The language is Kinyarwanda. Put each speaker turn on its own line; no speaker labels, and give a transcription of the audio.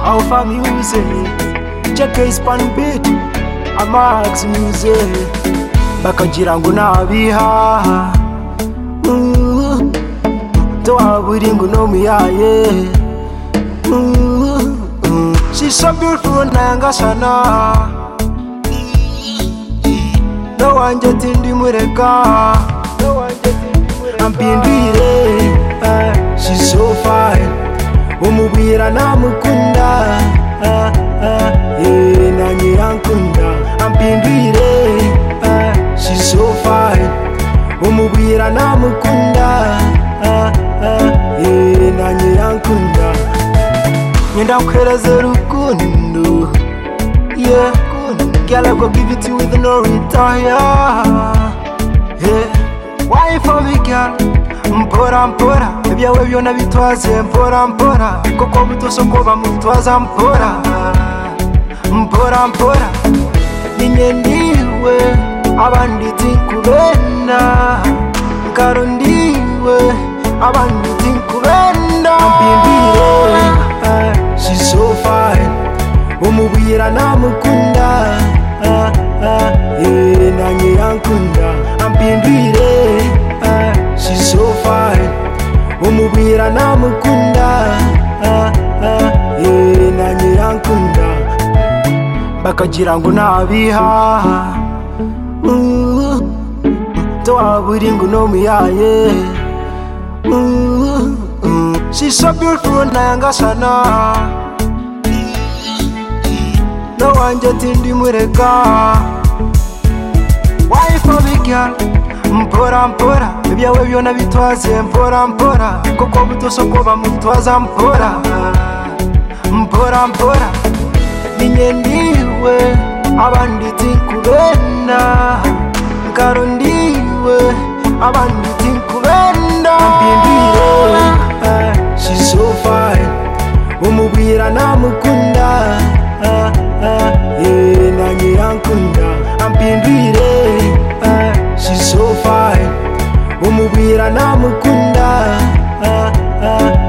Alpha Music Check Hispan Beat Amax Music Bakagira ngo nabihaha Tuhaburi ngo no muyaye She's so beautiful nangasana No one getting dimureka No one getting dimureka I'm being real, eh, She's so fine umubwira namukunda ah, ah, yeah, na nyirankunda ampindwire ah, she's so fine umubwira namukunda ah, ah, yeah, na nyirankunda nyenda nkwereze rukundo yeah Girl, I go give it to you with no retire. Yeah. Why for me, girl? mpora mpora ibyawe byona bitwaze mpora mpora kuko butosoko bamutwaza mpora mpora mpora ninye ndiwe abandi tinkubenda nkaro ndiwe abandi tinkubenda mbimbire eh, she's so fine umubwira namukunda ah, ah, yeah, nanjye yankunda ampindwire eh, she's so fine umubwira namukunda ah, ah, yeah, nanjye yankunda bakagira ngo nabihaha uh, tuwaburi ngo no muyaye uh, uh, she's so beautiful nangasana no one getting dimureka wife of a girl mpora mpora ibyawe byona bitwaze mpora mpora kuko butosoko bamutwaza mpora mpora mpora ninye ndiwe abandi tinkubenda nkaro ndiwe abandi tinkubenda mbindire eh, she's so fine umubwira namukunda ah, ah, yeah, na nyirankunda ampindwire eh, she's so fine umubwira namukunda ah, ah,